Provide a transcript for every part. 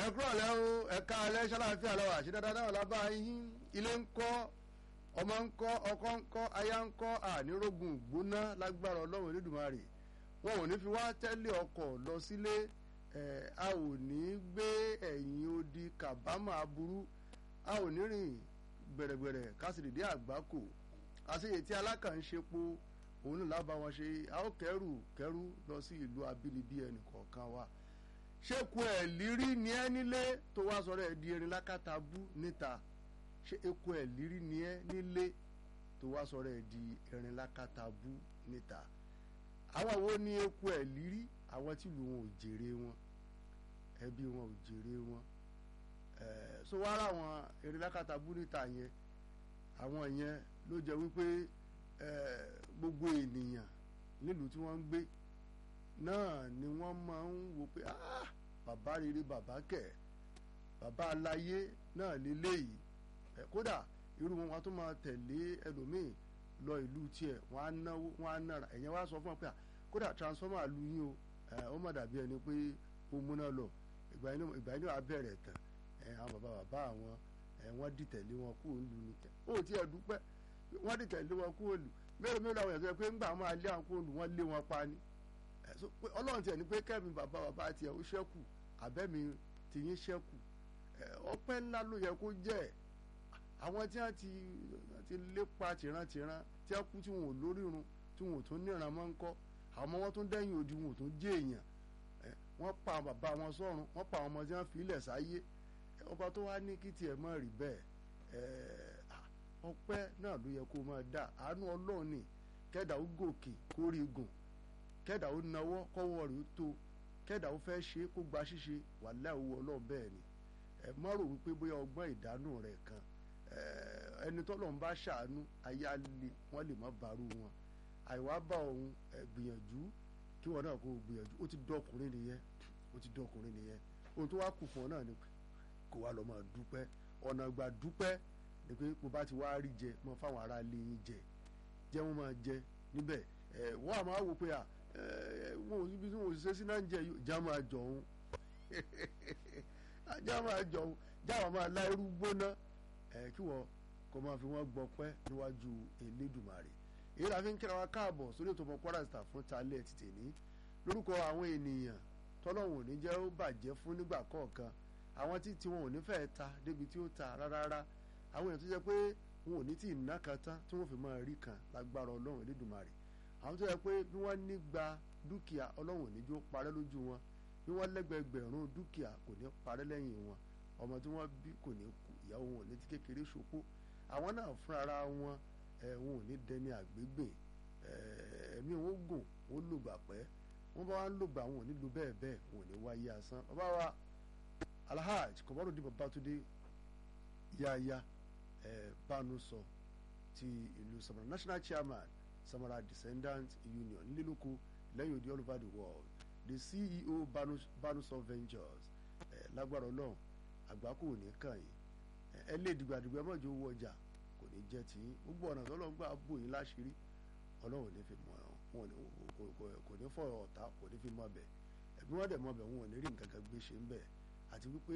kúrò lẹ́ o ẹ̀ka alẹ́ ṣáláfíà lọ́wọ́ àṣẹ dáadáa náà lábá yín ilé ń kọ́ ọmọ ń kọ́ ọkọ ń kọ́ aya ń kọ́ ànírógùn gbóná lágbára ọlọ́run Elédùmarè wọn ò ní fi wá tẹ́lẹ̀ ọkọ̀ lọ sílé ẹ̀ a ò ní gbé ẹ̀yìn odi kàbámọ̀ aburú a ò ní rìn gbẹ̀rẹ̀gbẹ̀rẹ̀ kásìdìdí àgbákò àṣeyè tí alákànṣepo òun náà lábá wọn ṣe a ó kẹrù kẹrù lọ sí ìlú abínibí ẹnì kọ̀ọ̀kan wa ṣéku ẹ̀ lírí ni ẹ́ nílé tó wá sọ̀rọ̀ ẹ̀ di erin lákàtàbú níta ṣé eku ẹ̀ lírí ni ẹ́ nílé tó wá sọ̀rọ̀ ẹ̀ di erin lákàtàbú níta àwọn wo ni eku ẹ̀ lírí àwọn tí ìlú wọn ò jèrè wọn ẹbí wọn ò jèrè wọn ẹ̀ẹ́ so wá ráwọn erin lákàtàbú níta yẹn àwọn yẹn ló jẹ́ wípé ẹ̀ẹ́ gbogbo ènìyàn nílùú tí wọ́n ń gbé náà ni wọ́n máa ń wo pé ah bàbá rere bàbá kẹ̀ bàbá aláyé náà lélẹ́yìí ẹ̀ kódà irú wọn wọn tó máa tẹ̀lé ẹlòmíì lọ ìlú tiẹ̀ wọ́n á náwó wọ́n á nára ẹ̀yẹn wá sọ fún wọn pé kódà transformer lu yín o ẹ̀ ó má dàbí ẹni pé ó múná lọ ìgbà yín ìgbà yín wàá bẹ̀rẹ̀ tán ẹ̀ àwọn bàbá bàbá àwọn ẹ̀ wọ́n dìtẹ̀lé wọn kúrò nílùú ni ó tiẹ̀ dúpẹ́ wọ́n dìtẹ̀lé wọn kúrò nílùú mélòó mélòó àwọn èèyàn tó yẹ pé ńgbà máa lé àwọn kúrò nílùú wọ́n lé wọn pa ni ọlọ́run tiẹ̀ ní pé kẹ́mi bàbá bàbá tiẹ̀ ó ṣẹ́kù àbẹ́mi tìyín ṣẹ́kù ọpẹ́ ńlá ló yẹ kó jẹ́ àwọn tí wọ́n ti ti lépa tìrantìran tí wọ́n kú tí wọn ò lórírun tí wọn ò tún níran mọ́ ń kọ́ àwọn ọmọ wọn tún dẹ́yìn odi wọn ò tún jẹ́ èèyàn wọ́n pa bàbá wọn sọ́run wọ́n pa àwọn ọmọ tí wọ́n fi ilẹ̀ sáyé ọba tó wá ní kí tiẹ̀ mọ́ rí bẹ́ẹ̀ ọpẹ́ náà ló yẹ kó máa dà àánú ọlọ́run ni kẹ́dà ó gòkè kórè gùn kẹ́dà ó nawọ́ kọ́wọ́ rẹ̀ ó tó kẹ́dà ó fẹ́ ṣe kó gba ṣíṣe wà láìwọ ọlọ́run bẹ́ẹ̀ ni ẹ má rò wípé bóyá ọgbọ́n ìdánù rẹ̀ kan ẹni tọ́lọ́run bá ṣàánú ayá lè wọ́n lè má bàrú wọn àìwá bá òun gbìyànjú kí wọn náà kó gbìyànjú ó ti dọkùnrin nìyẹn ó ti dọkùnrin nìyẹn ohun tó wá kù fún ọ náà ni kó wá lọ máa dúpẹ́ ọ̀nà ìgbà dúpẹ́ ni pé bó bá ti wá rí jẹ mọ fáwọn ará ilé yín jẹ jẹ wọn máa jẹ níbẹ̀ wọ́n á máa wò pé à wọn ò síbi tí wọn ò ṣiṣẹ́ sí náà ń jẹ já máa jọ òun já máa jọ òun já wọn máa lá irú gbóná kí wọ́n kó máa fi wọ́n gbọpẹ́ níwájú Elédùmarè èyí la fi ń kíra wa káàbọ̀ sórí ètò ọmọ Kwara Star fún talẹ̀ ti tèmi lórúkọ àwọn ènìyàn tọ́lọ́hún ò ní jẹ́ ó bàjẹ́ fún nígbà kọ̀ọ̀kan àwọn tí tiwọn ò ní fẹ́ ta débi tí ó ta rárá àwọn èèyàn tó jẹ́ pé wọn ò ní tí ì ná kan tán tí wọ́n fi máa rí kan lágbára Ọlọ́run Elédùmarè àwọn tó yẹ pé bí wọ́n ní gba dúkìá ọlọ́run ò ní jó parẹ́ lójú wọn bí wọ́n lẹ́gbẹ̀gbẹ̀rún dúkìá kò ní parẹ́ lẹ́yìn wọn ọmọ tí wọ́n bí kò ní kú ìyàwó wọn ò ní ti kékeré ṣopó àwọn náà fúnra wọn ẹ̀ wọn ò ní dẹni àgbégbè ẹ̀mí wọn gùn wọn lògbà pẹ́ wọ́n bá wọn lògbà wọn ò ní lo bẹ́ẹ̀ bẹ́ẹ̀ wọn ò ní wáyé asán bàbá wa Alhaj Kọmọdún Babátúndé yáyá ẹ̀ bánu sọ ti ìlú Samara national chairman Samara Descendants Union nílùkù lẹ́yìn odi all over the world the CEO Banusọ Ventures ẹ̀ lágbára ọlọ́run àgbákò ò ní kàn yín ẹ lé dìgbàdìgbà mọ́jọ owó ọjà kò ní jẹ́ tí gbogbo ọ̀nà tó lọ́n gbà bò yín láṣìírí ọlọ́run ní fi mọ wọn kò ní fọ ọ̀tá kò ní fi mọ ọbẹ̀ ẹ̀bí wọ́n dẹ̀ mọ ọbẹ̀ wọn ò ní rí nǹkan kan gbé ṣe ń bẹ̀ àti wípé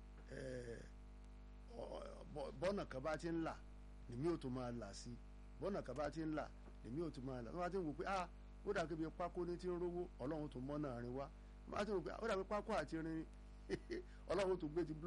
bọ́ọ̀nà kan bá ti ń là nìmí ò tó máa là sí bọ́ọ̀nà kan bá ti ń là èmi ò tún máa là wọ́n ti ń wò pé ah ó dà kébi pákó ní tí ń rówó ọlọ́run tó mọ́ náà rin wá wọ́n ti ń wò pé ó dà pé pákó àti rin ọlọ́run tó gbé ti